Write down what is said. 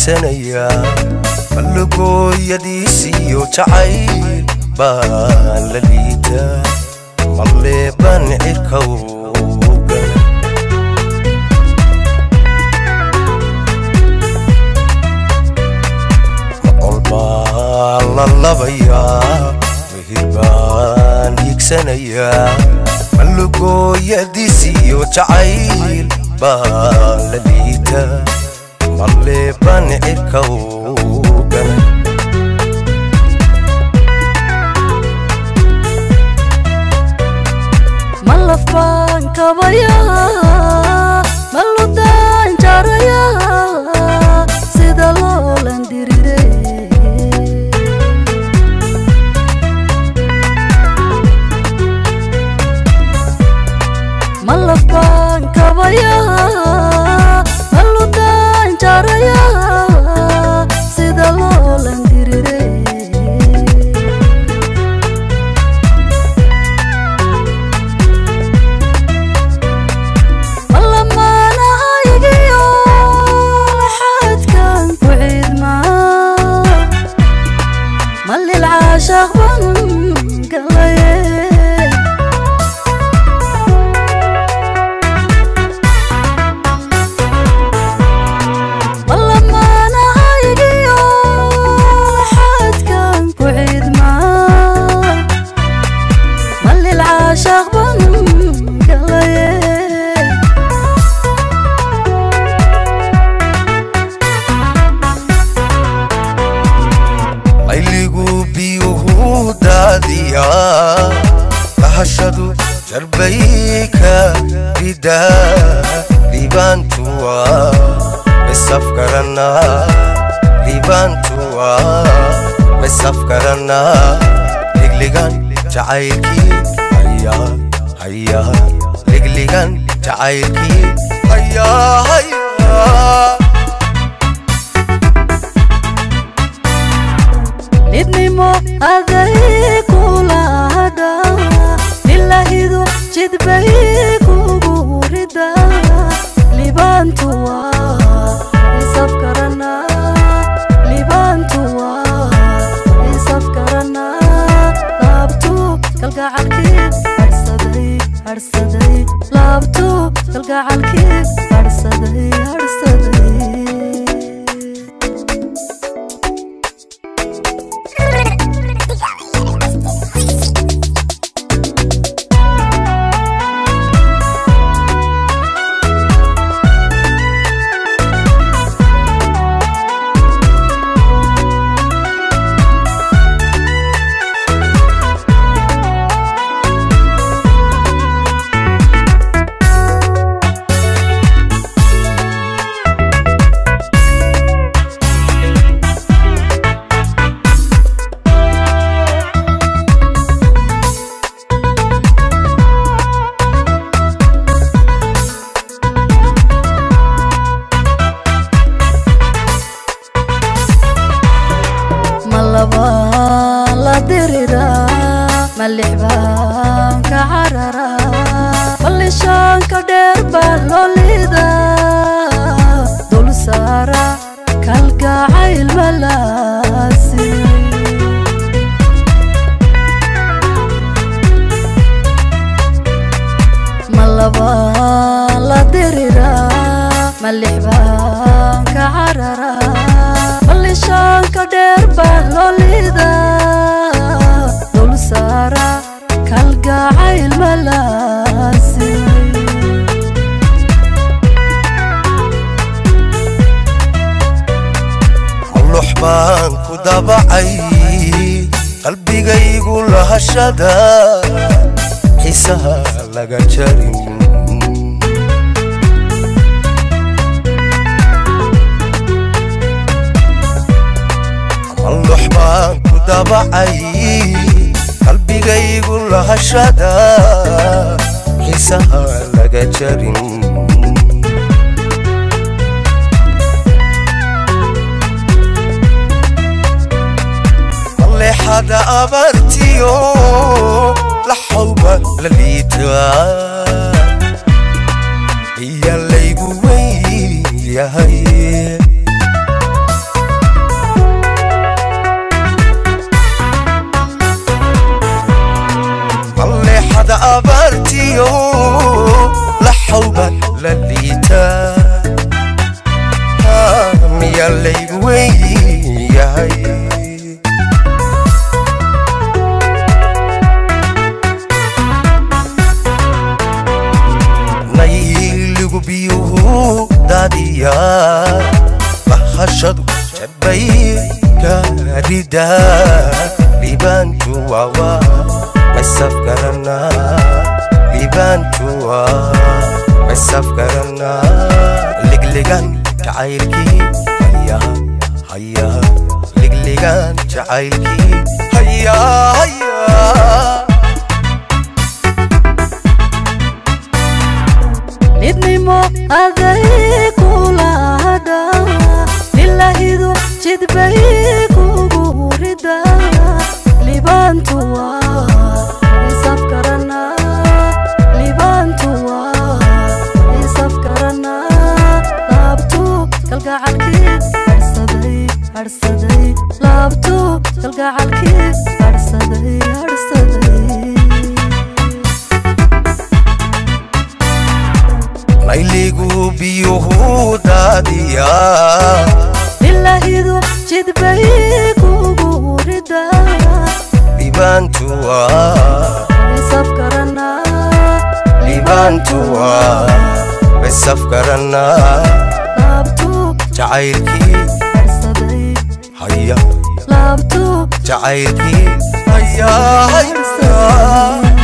hiigsanayaa ballugooyadiisiyo jacayl baan la liitaa malleeban cirkawga macol baan la labayaa mehir baan hiigsanayaa ballugooyadiisiyo jacayl baan la liitaa malleeban cirkawgan malaf baan kabayaa maludaan jarayaa sida loolan dirire malaf baan kabayaa maludaan jarayaa sida loolan dirire malamaanahaygiyo xaadkan ku ciidmaa malil caashaq ban galaye malamaanahaygiyo xaadkan ku ciidmaa malil caashaq ban galaye layligu biyuhu daadiyaa lahashadu jarbayka ridaa libaantuwa misafkaranaa libaantuwa misafkaranaa ligligan jacaylkii hayaa hayaa ligligan jacaylkii hayaa hayaa midnimo aday kulahadha ilahidu jidbay kugu rida libaantuwa isafkarana libaantuwa isafkarana laabtu kalgacalkii harsaday harsaday laabtu kalgacalkii harsaday harsaday malaba la diriraa malix baan ka cararaa ballishaanka dheer baa loo liidaa dul saara kalgacayl malaasi malaba la diriraa malix baan ka cararaa ballishaanka dheer baa loo liidaa dul saara kalgacayl malaasi allux baan ku dabacay qalbigaygu lahashada xiisaha laga jarin allux baan ku dabacay qalbigaygu lahashada xiisaha laga jarin leexada abartiyo laxawba la liitaa iya laygu weyn yahay weyn yahay nayligu biyuhu daadiya bahashadu jabay gaarida libaantuwawa masafgarana libaantuwa masafgarana ligligan jacaylkii haya haya ligligan jacaylkii haya haya midnimo aday kulahadha ilahidu jidbay kugu rida libaantuwa isafkarana libaantuwa isafkarana laabtu kalgacalkii harsaday harsaday laabtu kalgacalkii harsaday harsaday nayligu biyuhu daadiya ilahidu jidbay kugu rida libaantuwa isafkarana libaantuwa masafgarana laabtu jacaylkii harsaday haya laabtu jacaylkii haya haya